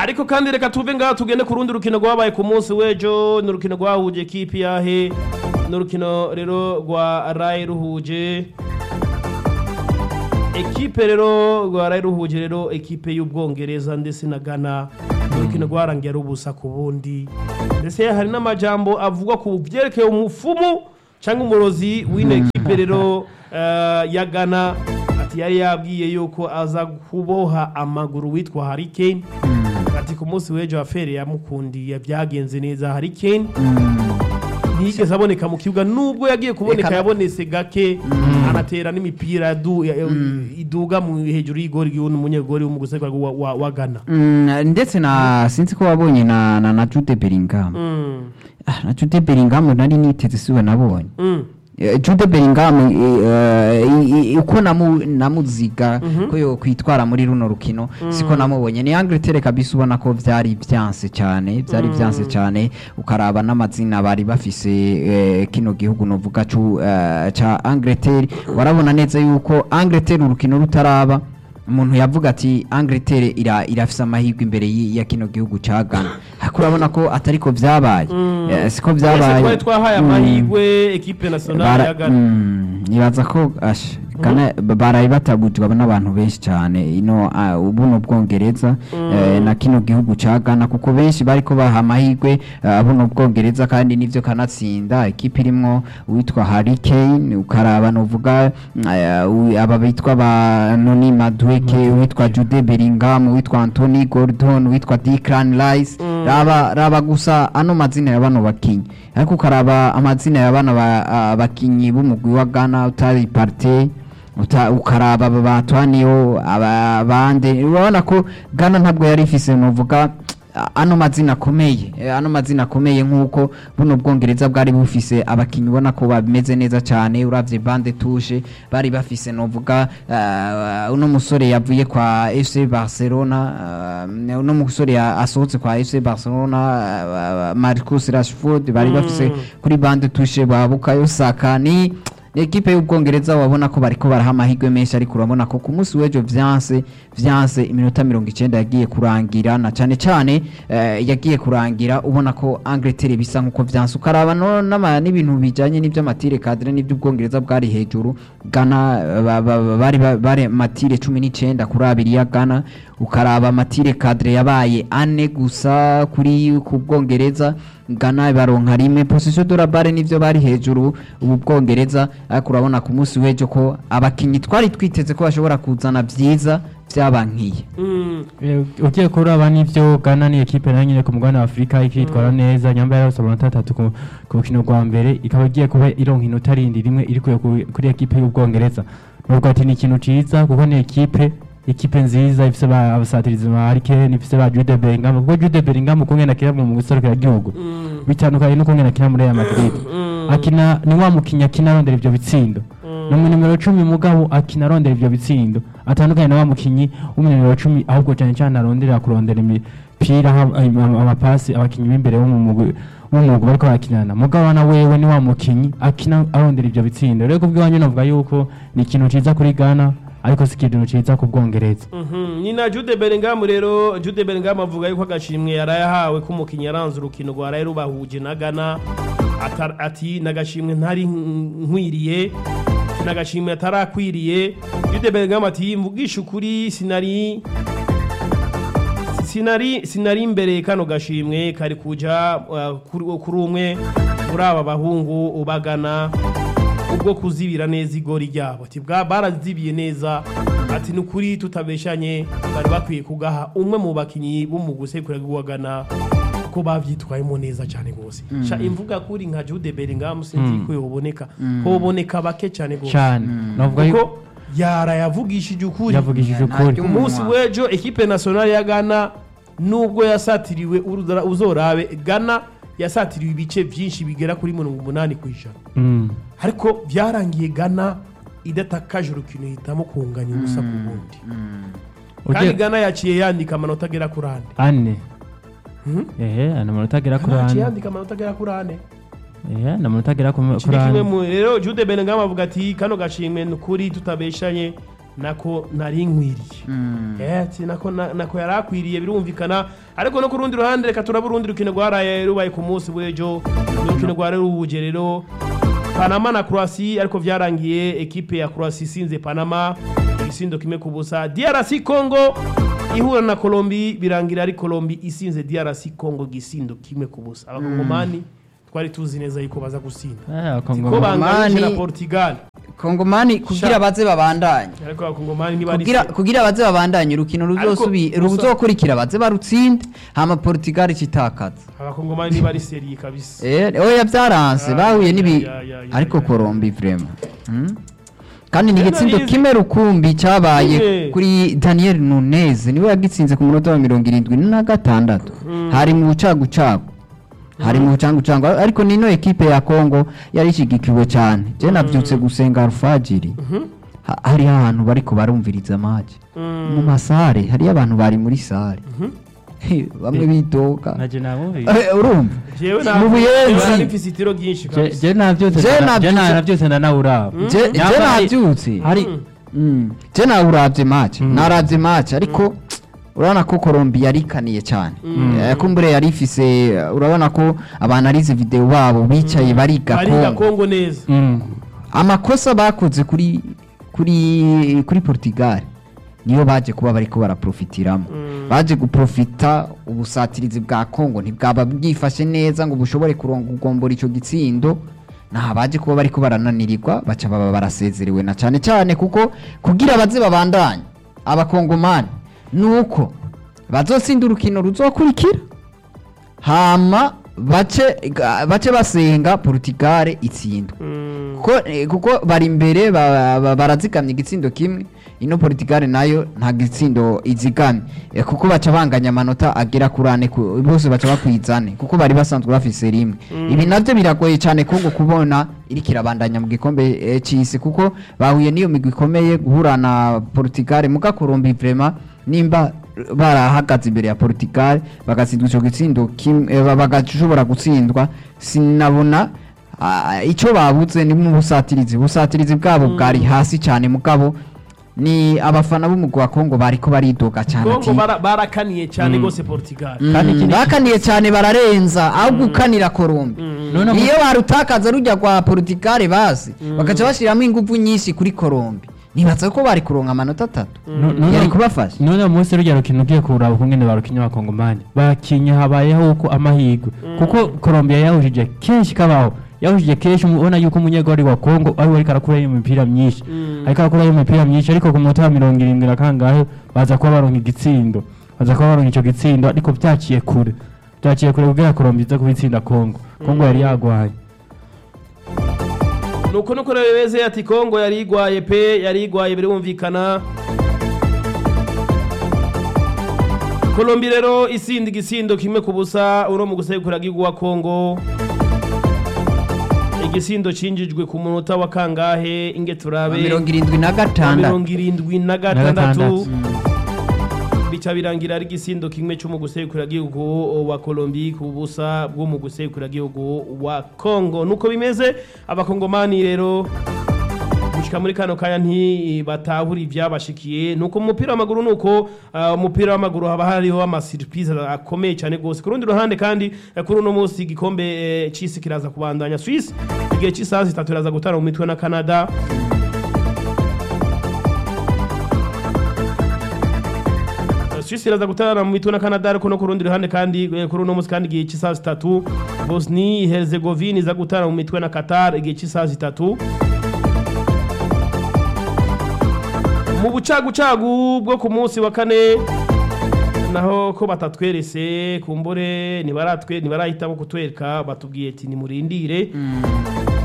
ariko kandi reka tuve ngaha tugende ku rundi rukino rwabaye ku munsi w'ejo ni urukino rwahuje kipi yahe ni urukino rero rwa rayi ruhuje ekipe rero rwa rayi ruhuje rero ekipe y'ubwongereza ndetse na ghana ni urukino rwarangiye ari ubusa ku bundi ndetse hari n'amajambo avugwa ku byerekeye umufumu cyangwa umurozi w'ino ekipe rero eh, ya ghana ati yari yabwiye yuko aza kuboha amaguru witwa Harry Kane ati ku munsi w'ejo afere yamukundiye byagenze neza Harry Kane ntiyigeze aboneka mu kibuga nubwo yagiye kuboneka Reka- yabonetse gake anatera n'imipira du- ya- iduga mu hejuru y'igori y'umunyegori w'umuguseka wa, wa, wa Ghana Mm, ndetse na sinzi ko wabonye na na, na Jude Bellingham mm. ah, na Jude Bellingham nari niteze siwe nabonye Mm. Eh, Jude Bellingham eh, eh, i- i- uko namu- namuziga ko yo kwitwara muri runo rukino siko namubonye ni Angleterre kabisa ubona ko vyari vyanse cyane vyari vyanse cyane ukaraba n'amazina bari bafise eh, kino gihugu novuga cu eh, ca Angleterre warabona neza yuko Angleterre urukino rutaraba umuntu yavuga ati Angleterre ira irafise amahirwe imbere y- ya kino gihugu ca Ghana ariko urabona ko atariko vyabaye Eh, siko Twese vyabaye twari twahaye Mm. amahirwe ekipe nationale Bara- ya Ghana mm, nibaza ko asha Ghana baraye batagujwe n'abantu benshi cyane ino ah, ubu ni ubwongereza eh, na kino gihugu ca Ghana kuko benshi bariko baha amahirwe ah, buno bwongereza kandi nivyo kanatsinda ekipe irimwo uwitwa Harry Kane ukaraba novuga mm, eh, u- aba bitwa ba Noni Madueke uwitwa Jude Bellingham uwitwa Anthony Gordon uwitwa Declan Rice raba raba gusa ano mazina ya bano bakinyi ariko ukaraba amazina ya bana ba- ah, bakinyi b'umugwi wa Ghana utari Partey uta- ukaraba aba batwaniyo aba- abandi urabona ko Ghana ntabwo yari ifise novuga ah, ano mazina akomeye eh, ano mazina akomeye nk'uko buno bwongereza bwari bufise abakinyi ubona ko bameze neza cyane uravye bande tushe bari bafise novuga ah, uno musore yavuye kwa FC Barcelona ah, uno musore ya- asohotse kwa FC Barcelona ah, Marcus Rashford bari bafise kuri bande tushe babukayo Saka ni ni ekipe y'ubwongereza wabona ko bariko baraha amahirwe menshi ariko urabona ko ku munsi w'ejo vyanse vyanse iminota mirongo icenda yagiye kurangira na cane cane eh, yagiye kurangira ubona ko Angleterre bisa nkuko vyanse ukaraba no n'ama- n'ibintu bijanye n'ivy'amatire cadre n'ivy'ubwongereza bwari hejuru Ghana eh, ba- ba- ba- bari ba- bari matire cumi n'icenda kuri abiri ya Ghana ukaraba amatire cadre yabaye ane gusa kuri ku bwongereza Ghana baronka rimwe position de la balle nivyo bari hejuru ubu bwongereza ariko urabona ku munsi w'ejo ko abakinyi twari twiteze ko bashobora kuzana vyiza vyabankiye Mm. Eh, ugiye kuraba n'ivyo Ghana ni ekipe nayo nyine ku mugabane wa Afurika ikitwara neza nyamba yarose amanota atatu ku ku rukino rwa mbere ikaba igiye kuba ironka inota rindi rimwe iri kuya ku- kuri ekipe y'ubwongereza nubwo ati ni ikintu ciza kuko ni ekipe ekipe nziza ifise ba abasatirizi ba Harry Kane ifise ba Jude Bellingham kuko Jude Bellingham ukungene akina mu guserukira igihugu Mm. bitandukanye n'ukungene akina muri Real Madrid Mm. akina ni wa mukinnyi akina arondera ivyo bitsindo ni umu nimero cumi mugabo akina arondera ivyo bitsindo atandukanye na wa mukinnyi w'umunimero cumi ahubwo cyane cyane arondera kurondera imipira ha- am- amapasi abakinnyi b'imbere bo mu mugwi w'umwuga bariko barakinana mugabo na wewe ni wa mukinnyi akina arondera ivyo bitsindo rero kubw'iwanyu navuga yuko ni ikintu ciza kuri Ghana ariko si ikintu ciza ku bwongereza Mhm. ni na Jude Bellingham rero Jude Bellingham avuga yuko agashimwe yarayahawe ko umukinnyi yaranze urukino rwa rero bahuje na Ghana Ata- ati nagashimwe ntari nk- nkwiriye nagashimwe atarakwiriye Jude Bellingham ati mvugisha ukuri sinari sinari sinari imbere kano gashimwe kari kuja uh, kuri kuri umwe muri aba bahungu ubagana ubwo kuzibira neza igori ryabo ati bwa barazibiye neza ati nukuri tutabeshanye bari bakwiye kugaha umwe mu bakinyi b'umuguse kuragwagana ko bavyitwayemo neza cyane gose sha imvuga kuri nka Jude Bellingham sinzi ko yoboneka hoboneka bake cyane gose cyane navuga yuko kuko yara yavugishije ukuri yavugishije Nta ukuri ry'umu- umunsi w'ejo ekipe nationale ya Ghana nubwo yasatiriwe uruzara- uzorabe Ghana yasatiriwe ibice byinshi bigera kuri mirongo umunani ku ijana Mm. ariko byarangiye Ghana idatakaje urukino ihitamo kunganya ubusa ku bundi kandi Ugiye- Ghana yaciye yandika amanota agera kuri ane ane Mhm. ehe ana amanota agera kuri Ghana yaciye ane yandika amanota agera kuri ane ehe ana amanota agera ku- Iki kuri ni kimwe ane mu rero Jude Bellingham avuga ati kano gashimwe ni ukuri tutabeshanye nako nari nkwiriye Eh, ati nako na- nako yari akwiriye birumvikana ariko no ku rundi ruhande reka turabe urundi rukino rwaraye rubaye ku munsi w'ejo urukino rwari ruhuje rero panama na croatie ariko vyarangiye ekipe ya croatie isinze panama igisindo kimwe ku busa drc congo ihura na colombi birangira ari colombi isinze drc congo igisindo kimwe ku busa abakongomani twari tuzi neza yuko baza gusinda Eh, ko Kongo- banganyije na Abakongomani- portugal kongomani kugira Sha- baze babandanye ariko abakongomani ntibari kugira kugira baze babandanye urukino ruzosubi gusa- ruzokurikira baze barutsinde hama Portugal citakaza abakongomani ntibari seriye kabisa eh oya byaranse Ah, bahuye nibi ya, ya, ya, ariko ya. Colombi vraiment hmm? kandi ni Tena igitsindo nizi- kimwe rukumbi cyabaye Kimwe. kuri Daniel Nunez niwe yagitsinze ku munota wa mirongo irindwi na gatandatu hari mu bucagucagu hari mu bucangucangu ariko nino ekipe ya Congo yari ishigikiwe cyane je nabyutse gusenga alfajiri Ha- hariho ahantu bariko barumviriza amaji mu masare hariyo abantu bari muri sare bamwe bidoga naje namubiri Eh, urumva jewe mu buyenzi nari mfise itiro ryinshi kabisa je navyose Je ndana- je navyutse- navyose ndanawuraba Je- je Nyamara hari- nabyutse hari Mm. je nawe uravye match naravye match ariko urabona ko Colombia yarikaniye cyane Eh, kumbure yari ifise eh, urabona ko abantu arize video babo bicaye bariga bariga Congo kongo neza Mm. amakosa bakoze kuri kuri kuri Portugal niyo baje kuba bariko baraprofitiramo baje guprofita ubusatirizi bwa Congo ntibwaba bwifashe neza ngo bushobore kuronga ugombora ico gitsindo naha baje kuba bariko barananirirwa baca baba barasezerewe na cane cane kuko kugira baze babandanye abakongomani nuko bazotsinda urukino ruzokurikira hama bace ga- bace basenga Portugal itsindwe kuko eh, kuko bari imbere ba- ba- barazigamye igitsindo kimwe ino Portugal nayo nta gitsindo izigamye Eh, kuko baca banganya amanota agera kuri ane ku- bose baca bakwizane kuko bari basanzwe bafise rimwe ibi navyo biragoye cyane Kongo kubona iriko irabandanya mu gikombe eh, c'isi kuko bahuye n'iyo migwi ikomeye guhura na Portugal muga Colombia vraiment nimba barahagaze imbere ya Portugal bagatsindwa ico gitsindo kimwe eh, bagashobora gutsindwa sinabona Ah, icyo babuze ni mu busatirizi busatirizi bwabo bwari hasi cyane mugabo ni abafana b'umugwi wa Kongo bariko baridoga cyane kongo ati bara- barakaniye cyane rwose portugal Mm, Kandi ikindi- bakaniye cyane bararenza aho gukanira Colombia None mu- iyo barutakaza rujya kwa Portugal basi bagaca bashyiramo ingufu nyinshi kuri Colombia nibaza ko bari kuronka amanota atatu No- no- yari no- kubafasha none munsi rujya rukino ugiye kuraba ukungene barukinye abakongomani bakinye habayeho uko amahirwe kuko Colombia yahujije kenshi kabaho yahujije kenshi ubona yuko umunyegori wa Congo ari ariko arakurayo imipira myinshi ariko arakurayo imipira myinshi ariko ku munota wa mirongo irindwi na kangahe baza kuba baronka igitsindo baza kuba baronka ico gitsindo ariko vyaciye kure vyaciye kure kugira Colombia iza kubitsinda Congo Congo yari yagwaye nuko nuko rero bimeze ati kongo yari igwaye pe yari igwaye birumvikana kolombi rero isinda igisindo kimwe ku busa uno mu gusekura wa kongo igisindo cinjijwe ku munota wa kangahe inge turabe mirongo irindwi na wa gatandatu mirongo irindwi na gatandatu. gatandatu bica birangira ari igisindo kimwe cyo mu gusekura gihugu wa Colombie ku busa bwo mu gusekura gihugu wa Congo nuko bimeze abakongomani rero gushika muri kano kanya ntibatahura ivyabashikiye nuko mu mupira w'amaguru nuko uh, umupira w'amaguru haba hariho ama surprise akomeye cyane gose ku rundi ruhande kandi eh, kuri uno munsi igikombe eh, c'isi kiraza kubandanya Swiss igihe cy'isaha zitatu iraza gutara mu mitwe na Canada Swiss iraza gutana mu mitwe na Canada ariko no ku rundi ruhande kandi eh, kuri uno munsi kandi igihe cy'isaha zitatu Bosnia Herzegovina iza gutana mu mitwe na Qatar igihe cy'isaha zitatu mu bucagucagu bwo ku munsi wa kane naho ko batatwerese kumbure ntibaratwe ntibarahitamo kutwereka batubwiye ati nimurindire